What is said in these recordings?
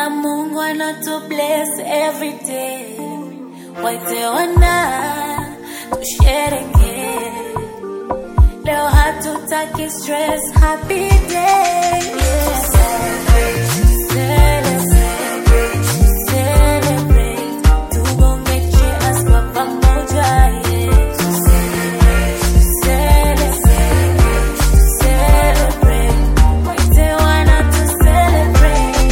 Mana Mungu anatu bless every day. Waite wana tushereke. Leo hatutaki stress, happy day. Yeah. Celebrate, celebrate. Tugonge cheers kwa pamoja, yeah. Celebrate, celebrate. Waite wana tu celebrate.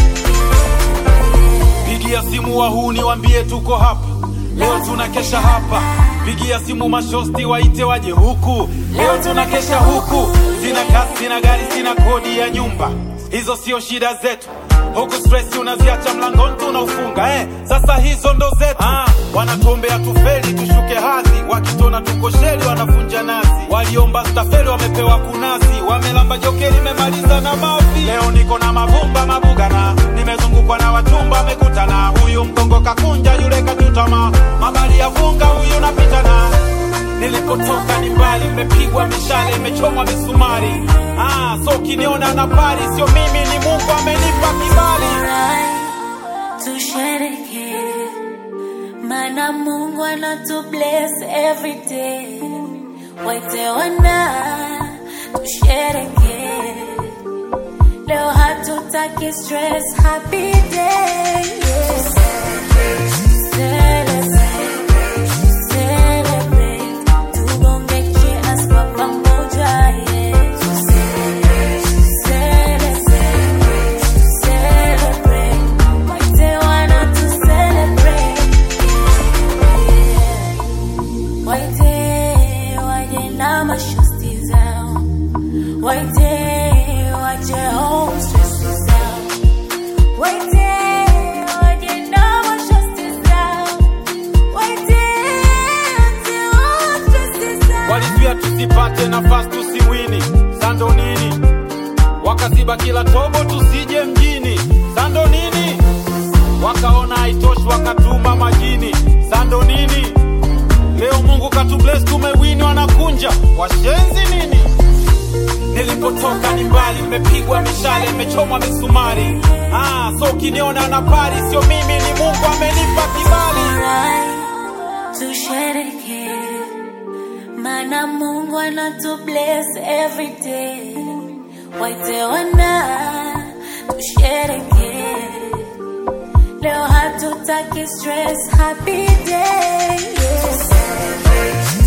Pigia simu wahuni wambie tuko hapa leo, tunakesha hapa. Pigia simu mashosti waite waje huku leo, tunakesha huku. Sina kazi, sina gari, sina kodi ya nyumba, hizo sio shida zetu. Huku stress unaziacha mlangoni tunaufunga eh. Sasa hizo ndo zetu ah, wanatuombea tufeli tushuke hadhi, wakitona tuko sheli wanavunja nazi. Waliomba stafeli wamepewa kunasi, wamelamba jokeli memaliza na mavi. Leo niko na mavumba mabugana, nimezungukwa na wachumba wamekutana. Huyu mgongo kakunja, yule kachutama, mabali ya vunga, huyu napitana Nilipotoka ni mbali, imepigwa mishale, imechomwa misumari. Ah, so ukiniona na pari, sio mimi, ni Mungu amenipa kibali. Alright, tushereke mana Mungu anatu bless every day. Waite wana tushereke, leo hatutaki stress, happy day. Yeah. Celebrate, celebrate, tugonge cheers kwa pamoja, yeah. Celebrate, celebrate, waite wana tu celebrate, yeah. Waite waje na mashosti zao, waite waje home stress zao, waite waje na mashosti zao, waite waje home stress zao. Walizuia tusipate nafasi tusiwini, sando nini? Wakaziba kila tobo tusije mjini, sando nini? Wakaona haitoshi wakatuma majini, sando nini? Leo Mungu katubless tumewini, wanakunja washenzi nini? Nilipotoka ni mbali, nimepigwa mishale, imechomwa misumari. Ah, so ukiniona na pari, sio mimi, ni Mungu amenipa kibali. Alright, tushereke mana Mungu anatu bless every day. Waite wana tushereke, leo hatutaki stress, happy day. Yeah.